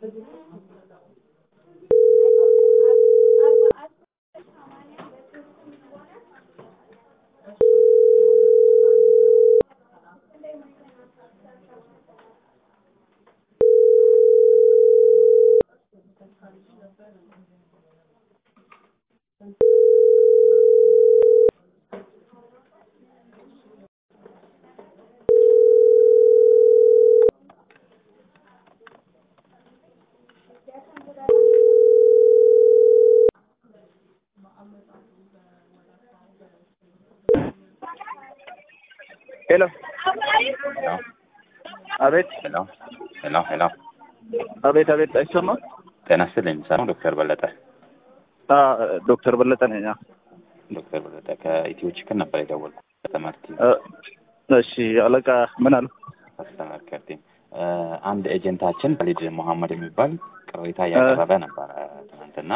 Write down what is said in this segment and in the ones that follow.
ሄሎ ሄሎ አቤት ሄሎ ሄሎ ሄሎ አቤት አቤት አይሰማም ጤና ይስጥልኝ ሰላም ዶክተር በለጠ አ ዶክተር በለጠ ነኝ አ ዶክተር በለጠ ከኢትዮ ችክን ነበር የደወልኩት ከትምህርት እ እሺ አለቃ ምን አሉ ከስተመር ኬር ቲም እ አንድ ኤጀንታችን ወሊድ መሐመድ የሚባል ቅሬታ እያቀረበ ነበረ ትናንትና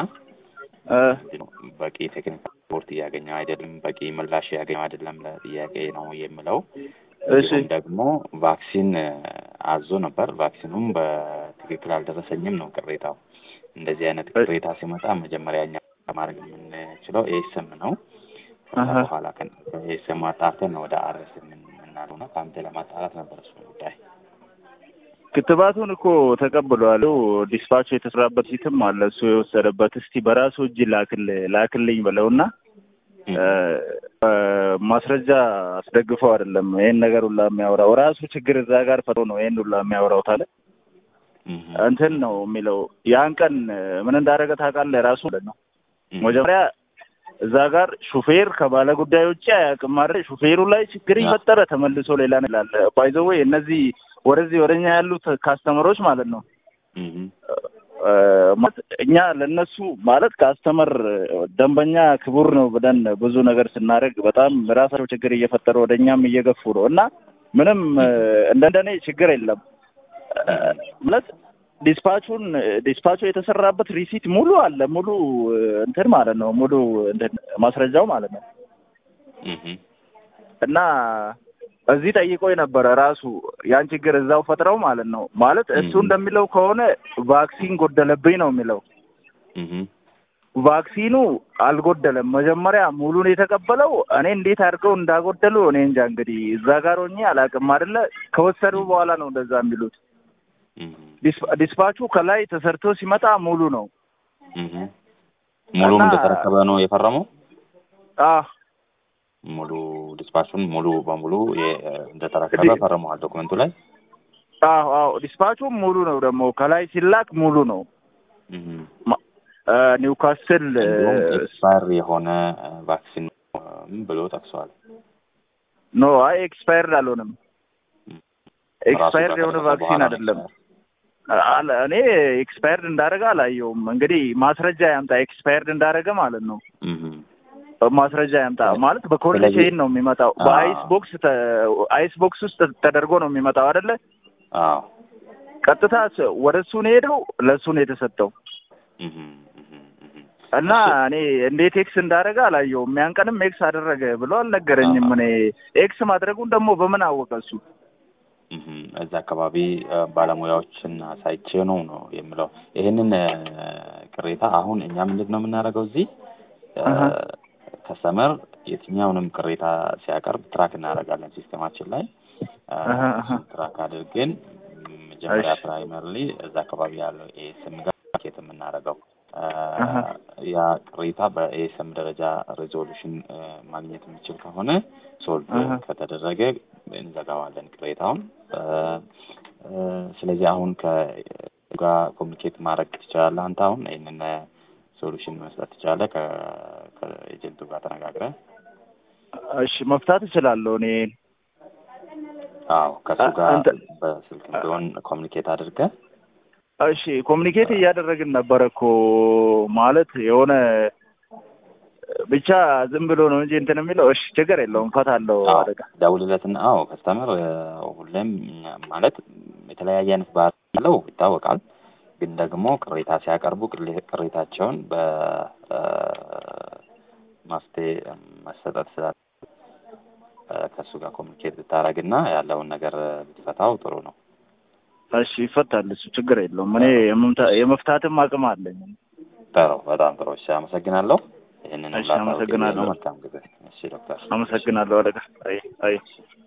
እ በቂ ቴክኒክ ሰፖርት እያገኘ አይደለም፣ በቂ ምላሽ እያገኘ አይደለም ለጥያቄ ነው የምለው። እሺ እንዲሁም ደግሞ ቫክሲን እ አዞ ነበር። ቫክሲኑም በትክክል አልደረሰኝም ነው ቅሬታው። እንደዚህ አይነት ቅሬታ ሲመጣ መጀመሪያ እኛ ማድረግ የምንችለው ኤስም ነው። ከዛ አሀ። በኋላ ኤስም አጣርተን ነው ወደ አርስ የምናለው ነው። ከአንተ ለማጣራት ነበር እሱ ጉዳይ። ክትባቱን እኮ ተቀብሏል። ዲስፓች የተሰራበት ሲትም አለ እሱ የወሰደበት። እስቲ በራሱ እጅ ላክል ላክልኝ ብለውና እ እ ማስረጃ አስደግፈው አይደለም ይሄን ነገር ሁላ የሚያወራው ራሱ ችግር እዛ ጋር ፈጥሮ ነው ይሄን ሁላ የሚያወራው ታለ እህ እንትን ነው የሚለው ያን ቀን ምን እንዳደረገ ታውቃለህ? ራሱ ማለት ነው እህ መጀመሪያ እዛ ጋር ሹፌር ከባለ ጉዳይ ውጭ አያውቅም አይደል? ሹፌሩ ላይ ችግር ይፈጠረ ተመልሶ ሌላ ነው ይላል። ባይዘዌ እነዚህ ወደዚህ ወደኛ ያሉት ካስተመሮች ማለት ነው እህ እ ማለት እኛ ለነሱ ማለት ካስተመር ደንበኛ ክቡር ነው ብለን ብዙ ነገር ስናደርግ በጣም ራሳቸው ችግር እየፈጠሩ ወደ እኛም እየገፉ ነው እና ምንም እ እንደኔ ችግር የለም እ ማለት ዲስፓቹን ዲስፓቹ የተሰራበት ሪሲት ሙሉ አለ ሙሉ እ እንትን ማለት ነው ሙሉ እንትን ማስረጃው ማለት ነው እህ እና እዚህ ጠይቆ የነበረ ራሱ ያን ችግር እዛው ፈጥረው ማለት ነው ማለት እሱ ም። እንደሚለው ከሆነ ቫክሲን ጎደለብኝ ነው የሚለው እህ ቫክሲኑ አልጎደለም። መጀመሪያ ሙሉን የተቀበለው እኔ እንዴት አድርገው እንዳጎደሉ እኔ እንጃ። እንግዲህ እዛ ጋር ሆኜ አላውቅም አይደለ ከወሰዱ በኋላ ነው እንደዛ የሚሉት። እህ ዲስ- ዲስፓቹ ከላይ ተሰርቶ ሲመጣ ሙሉ ነው። እህ ሙሉን እና- እንደተረከበ ነው የፈረመው። አህ ሙሉ ዲስፓቹን ሙሉ በሙሉ የ- እንደተረከበ ዲ- ፈርመዋል ዶክመንቱ ላይ። አዎ አዎ ዲስፓቹ ሙሉ ነው ደግሞ ከላይ ሲላክ ሙሉ ነው። እህ ማ- እ ኒውካስል እ እንዲሁም ኤክስፓየር የሆነ እ ቫክሲን ም ብሎ ጠቅሰዋል። ኖ አይ ኤክስፓየርድ አልሆነም። ም። ኤክስፓየርድ ራሱ የሆነ ከተደረገ ቫክሲን በኋላ ነው አይደለም። expire። አለ እኔ ኤክስፓየርድ እንዳደረገ አላየውም። እንግዲህ ማስረጃ ያምጣ ኤክስፓየርድ እንዳደረገ ማለት ነው። እህ ማስረጃ ያምጣ ማለት በኮልድ ስለዚህ- ቼይን ነው የሚመጣው። አዎ። በአይስ ቦክስ ተ- አይስ ቦክስ ውስጥ ተደርጎ ነው የሚመጣው አይደለ? አዎ ቀጥታ ስ- ወደ እሱ ነው ሄደው ለእሱ ነው የተሰጠው እህ እህ እህ እና እኔ እንዴት ኤክስ እንዳደረገ አላየውም። ያን ቀንም ኤክስ አደረገ ብሎ አልነገረኝም። አዎ። እኔ ኤክስ ማድረጉን ደግሞ በምን አወቀ እሱ? እህ እዛ አካባቢ እ ባለሙያዎችን አሳይቼ ነው ነው የምለው። ይሄንን እ ቅሬታ አሁን እኛ ምንድን ነው የምናደርገው እዚህ እ አሀ። ከስተመር የትኛውንም ቅሬታ ሲያቀርብ ትራክ እናደርጋለን ሲስተማችን ላይ እ አሀ፣ አሀ። እሱን ትራክ አድርገን ም፣ መጀመሪያ እሺ። ፕራይመሪሊ እዛ አካባቢ ያለው ኤስም ጋር ኬት የምናደርገው እ አሀ። ያ ቅሬታ በኤስም ደረጃ ሬዞሉሽን እ ማግኘት የሚችል ከሆነ ሶልቭ አሀ። ከተደረገ እንዘጋዋለን ቅሬታውን። እ እ ስለዚህ አሁን ከጋር ኮሚኒኬት ማድረግ ትችላለህ አንተ አሁን ይህንን ሶሉሽን መስጠት ትችላለህ ከ- ከኤጀንቱ ጋር ተነጋግረህ እሺ መፍታት እችላለሁ እኔ አዎ ከእሱ አ- ጋር አንተ- በስልክ ቢሆን ኮሚኒኬት አድርገህ እሺ ኮሚኒኬት እያደረግን ነበረ እኮ ማለት የሆነ ብቻ ዝም ብሎ ነው እንጂ እንትን የሚለው እሺ ችግር የለውም ፈታለሁ አዎ አደጋ ደውልለትና አዎ ከስተመር ሁሌም ማለት የተለያየ አይነት ባህሪ ያለው ይታወቃል። ግን ደግሞ ቅሬታ ሲያቀርቡ ቅሬ- ቅሬታቸውን በማስቴ መሰጠት ስላለ እ ከእሱ ጋር ኮሚኒኬት ብታደርግና ያለውን ነገር ብትፈታው ጥሩ ነው። እሺ ይፈታል። እሱ ችግር የለውም። እኔ የመምታ- የመፍታትም አቅም አለኝ። ጥሩ፣ በጣም ጥሩ። እሺ፣ አመሰግናለሁ። ይህንን እሺ፣ አመሰግናለሁ። መልካም ጊዜ። እሺ ዶክተር አመሰግናለሁ አለቃ። አይ አይ